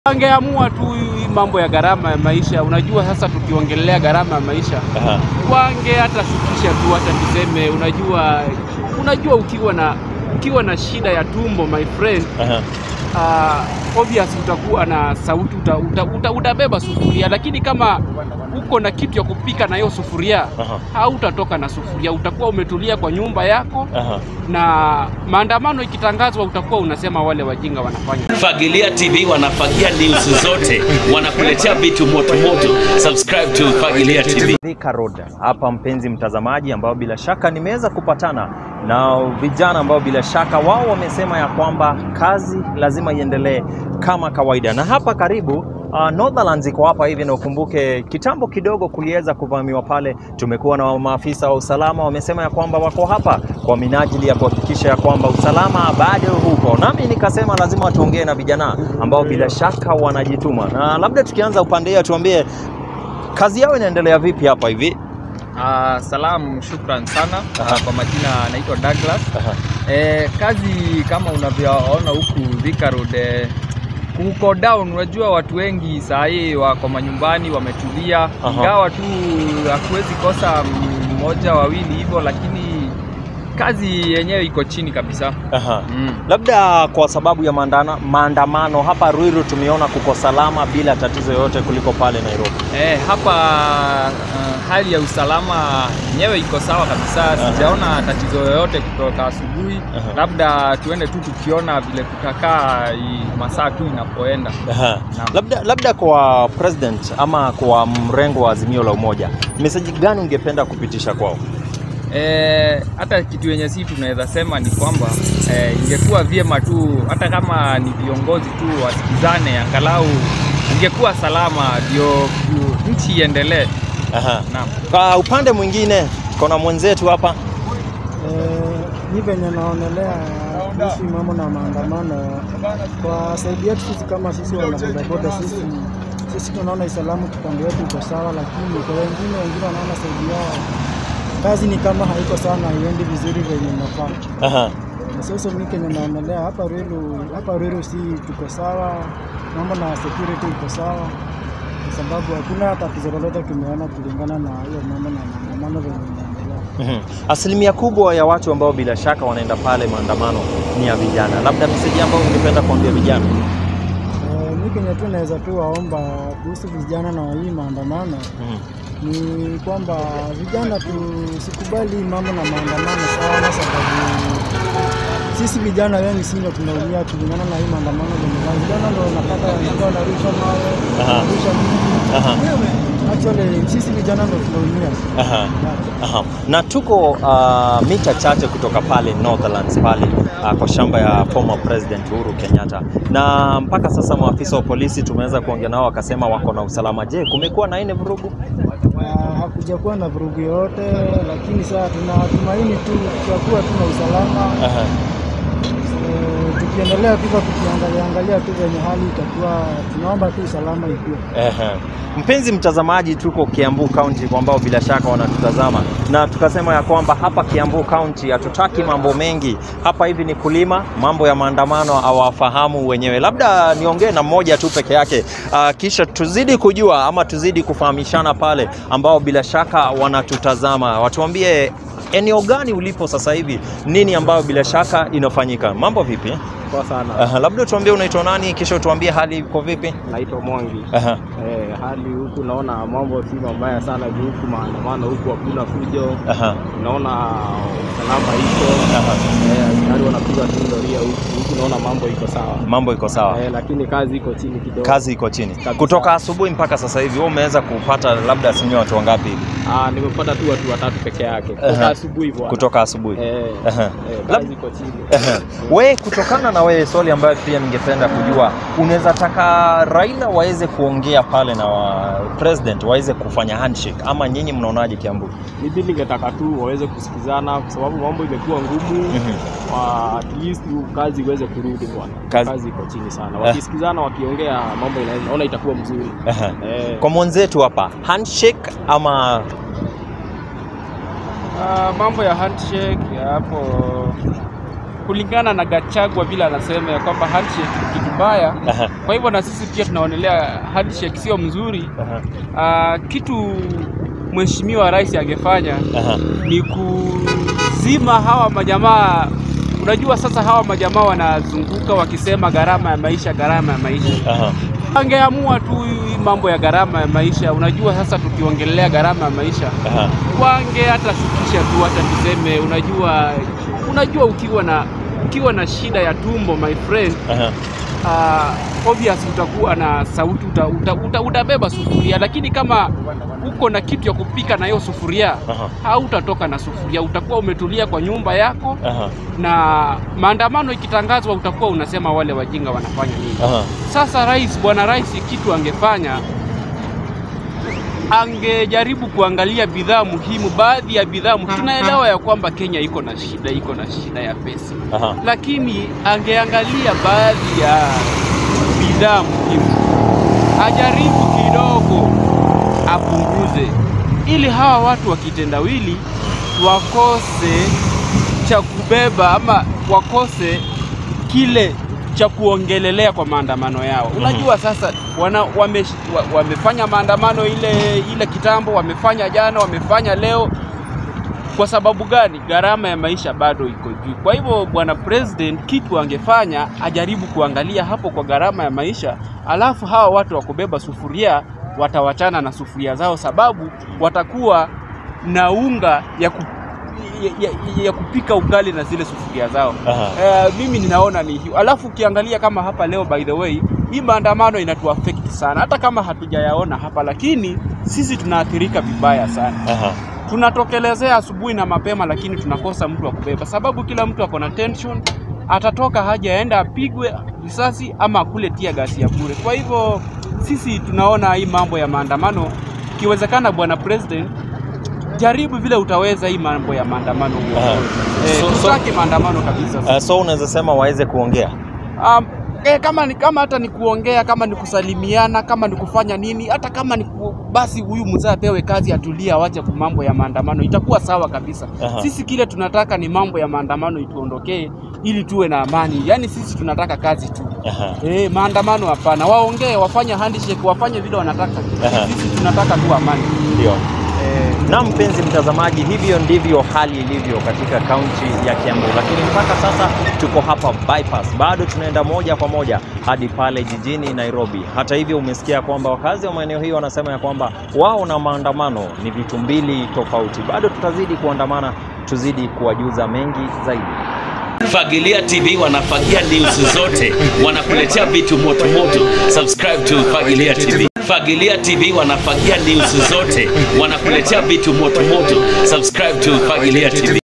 Wangeamua tu hii mambo ya gharama ya maisha. Unajua sasa tukiongelea gharama ya maisha Aha. wange hata shukisha tu, hata tuseme, unajua unajua ukiwa na ukiwa na shida ya tumbo my friend Aha. uh, obvious utakuwa na sauti uta, uta, uta, utabeba sufuria, lakini kama uko na kitu ya kupika na hiyo sufuria Aha. hautatoka na sufuria, utakuwa umetulia kwa nyumba yako, Aha. na maandamano ikitangazwa utakuwa unasema wale wajinga wanafanya Fagilia TV wanafagia news zote, wanakuletea vitu moto moto. Subscribe to Fagilia TV. Thika Road hapa, mpenzi mtazamaji, ambao bila shaka nimeweza kupatana na vijana ambao bila shaka wao wamesema ya kwamba kazi lazima iendelee kama kawaida, na hapa karibu uh, Northlands iko hapa hivi, na ukumbuke kitambo kidogo kuliweza kuvamiwa pale. Tumekuwa na maafisa wa usalama wamesema ya kwamba wako hapa kwa minajili ya kuhakikisha ya kwamba usalama bado huko, nami nikasema lazima tuongee na vijana ambao bila shaka wanajituma, na labda tukianza upande hiyo, tuambie kazi yao inaendelea vipi hapa hivi? Uh, salamu, shukran sana. Aha. Uh, kwa majina naitwa Douglas. Aha. Eh, kazi kama unavyoona huku Thika Road eh, kuko down. Unajua watu wengi saa hii wako manyumbani wametulia, Aha. ingawa tu hakuwezi kosa mmoja wawili hivyo, lakini kazi yenyewe iko chini kabisa. Aha. Mm. Labda kwa sababu ya maandana, maandamano hapa Ruiru tumeona kuko salama bila tatizo yoyote kuliko pale Nairobi. Eh, hapa uh, hali ya usalama yenyewe iko sawa kabisa, sijaona tatizo yoyote kutoka asubuhi. Aha. Labda tuende tu tukiona vile kutakaa i- masaa tu inapoenda. Aha. Naam. Labda, labda kwa president ama kwa mrengo wa Azimio la Umoja, meseji gani ungependa kupitisha kwao? Eh, hata kitu yenye si tunaweza sema ni kwamba eh, ingekuwa vyema tu hata kama ni viongozi tu wasikizane, angalau ingekuwa salama ndio tu- nchi iendelee. Aha. Naam. Kwa upande mwingine kuna mwenzetu hapa Eh, ni venye naonelea kuhusu mambo na maandamano kwa saidi yetu sisi kama sisi wanabodaboda sisi sisi tunaona Islamu kipande wetu iko sawa, lakini kwa wengine wengine wanaona saidi yao kazi ni kama haiko sana, haiendi vizuri venye inafaa. Aha. Na sasa mimi kenye naonelea hapa Ruiru, hapa Ruiru si tuko sawa, mambo na security iko sawa, kwa sababu hakuna tatizo lolote tumeona kulingana na hiyo mambo na maandamano venye inaendelea. Mhm. Asilimia kubwa ya watu ambao bila shaka wanaenda pale maandamano ni ya vijana. Labda meseji ambayo ungependa kuambia vijana? Eh, mi kenye tu naweza tu waomba kuhusu vijana na hii maandamano Mhm. ni kwamba vijana tusikubali mambo na maandamano sana, sababu sisi vijana wengi si ndio tunaumia kulingana na hii maandamano venye va- vijana ndio napata wanakuwa wanarusha mawe Aha. wanarusha miti. Aha. Actually sisi vijana ndio tunaumia. Aha. Yeah. Aha. Na tuko uh, mita chache kutoka pale Northlands pale uh, kwa shamba ya former president Uhuru Kenyatta, na mpaka sasa maafisa wa polisi tumeweza kuongea nao wakasema wako na usalama. Je, kumekuwa na ine vurugu? Ah, hakuja kuwa na vurugu yoyote, lakini sasa tunatumaini tu tutakuwa tuna usalama Aha. Eh, tukiendelea tu kwa tukiangalia angalia tu venye hali itakuwa, tunaomba tu usalama ikuwe. Ehe. Mpenzi mtazamaji, tuko Kiambu County ambao bila shaka wanatutazama, na tukasema ya kwamba hapa Kiambu County hatutaki mambo mengi. Hapa hivi ni kulima, mambo ya maandamano hawafahamu wenyewe. Labda niongee na mmoja tu peke yake, uh, kisha tuzidi kujua ama tuzidi kufahamishana pale ambao bila shaka wanatutazama, watuambie eneo gani ulipo sasa hivi, nini ambayo bila shaka inafanyika. Mambo vipi? Poa sana. Aha, labda tuambie unaitwa nani, kisha tuambie hali iko vipi. Naitwa Mwangi. Aha. Eh, hali huku naona mambo si mabaya sana juu huku maandamano huku hakuna fujo. Aha. Naona usalama iko. Aha. Eh, askari wanapiga tu doria huku. Huku naona mambo iko sawa. Mambo iko sawa. Eh, lakini kazi iko chini kidogo. Kazi iko chini. Kabisa. Kutoka asubuhi mpaka sasa hivi wewe umeweza kupata labda asilimia watu wangapi hivi? Ah, nimepata tu watu watatu peke yake. Kutoka Aha. asubuhi bwana. Kutoka asubuhi. Eh, Aha. eh, Lab- kazi iko chini. Ehe. We, kutokana na wewe, swali ambayo pia ningependa kujua, unaweza taka Raila waweze kuongea pale na wa president waweze kufanya handshake, ama nyinyi mnaonaje Kiambu? Mimi ningetaka tu waweze kusikizana kwa sababu mambo imekuwa ngumu. Mhm. Wa- at least kazi iweze kurudi bwana. Kazi- Kazi, iko chini sana. Wakisikizana wakiongea mambo ina- naona itakuwa mzuri. Ehe. Eh, Kwa mwenzetu hapa, handshake ama Ah, mambo ya handshake ya hapo kulingana na Gachagua vile anasema ya kwamba handshake ni kitu mbaya. Aha. Kwa hivyo na sisi pia tunaonelea handshake sio mzuri. Aha. Ah, kitu mheshimiwa rais angefanya Aha. ni kuzima hawa majamaa. Unajua sasa hawa majamaa wanazunguka wakisema gharama ya maisha, gharama ya maisha. Aha. Wangeamua tu hii mambo ya gharama ya maisha. Unajua sasa tukiongelea gharama ya maisha Aha. wange hata shukisha tu, hata tuseme, unajua unajua ukiwa na ukiwa na shida ya tumbo my friend Aha. uh, obvious utakuwa na sauti uta, uta, uta, utabeba sufuria, lakini kama uko na kitu ya kupika na hiyo sufuria Aha. hautatoka na sufuria, utakuwa umetulia kwa nyumba yako, Aha. na maandamano ikitangazwa utakuwa unasema wale wajinga wanafanya nini? Aha. Sasa rais, bwana rais, kitu angefanya angejaribu kuangalia bidhaa muhimu, baadhi ya bidhaa muhimu. Tunaelewa ya kwamba Kenya iko na shida, iko na shida ya pesa, Aha. lakini angeangalia baadhi ya bidhaa muhimu, ajaribu kidogo apunguze, ili hawa watu wa kitendawili wakose cha kubeba ama wakose kile cha kuongelelea kwa maandamano yao. Unajua sasa wana, wame, wa- wamefanya maandamano ile ile kitambo, wamefanya jana, wamefanya leo. Kwa sababu gani? Gharama ya maisha bado iko juu. Kwa hivyo bwana president, kitu angefanya ajaribu kuangalia hapo kwa gharama ya maisha, alafu hawa watu wa kubeba sufuria watawachana na sufuria zao, sababu watakuwa na unga ya, ku, ya, ya, ya kupika ugali na zile sufuria zao. Aha. Eh, mimi ninaona ni hiyo. Alafu ukiangalia kama hapa leo, by the way, hii maandamano inatuaffect sana, hata kama hatujayaona hapa, lakini sisi tunaathirika vibaya sana Aha. tunatokelezea asubuhi na mapema, lakini tunakosa mtu wa kubeba, sababu kila mtu ako na tension, atatoka haja aenda apigwe risasi ama akule tia gasi ya bure. Kwa hivyo sisi tunaona hii mambo ya maandamano, ikiwezekana, bwana president, jaribu vile utaweza hii mambo ya maandamano Aha. eh, So- so- tutaki maandamano kabisa. Uh, so unaweza sema waweze kuongea Um, eh, kama ni kama hata ni kuongea, kama ni kusalimiana, kama ni kufanya nini, hata kama ni ku, basi huyu mzee apewe kazi, atulie, awache ku mambo ya maandamano, itakuwa sawa kabisa. Aha. Sisi kile tunataka ni mambo ya maandamano ituondokee, ili tuwe na amani. Yaani sisi tunataka kazi tu. Aha. Eh, maandamano hapana, waongee, wafanye handshake, wafanye vile wanataka. Aha. Sisi tunataka tu amani. Ndio. Eh, Na mpenzi mtazamaji, hivyo ndivyo hali ilivyo katika kaunti ya Kiambu, lakini mpaka sasa tuko hapa bypass, bado tunaenda moja kwa moja hadi pale jijini Nairobi. Hata hivyo, umesikia kwamba wakazi wa maeneo hiyo wanasema ya kwamba wao na maandamano ni vitu mbili tofauti. Bado tutazidi kuandamana, tuzidi kuwajuza mengi zaidi. Fagilia TV wanafagia news zote, wanakuletea vitu moto moto. Subscribe to Fagilia TV. Fagilia TV wanafagia news zote, wanakuletea vitu moto moto. Subscribe to Fagilia TV.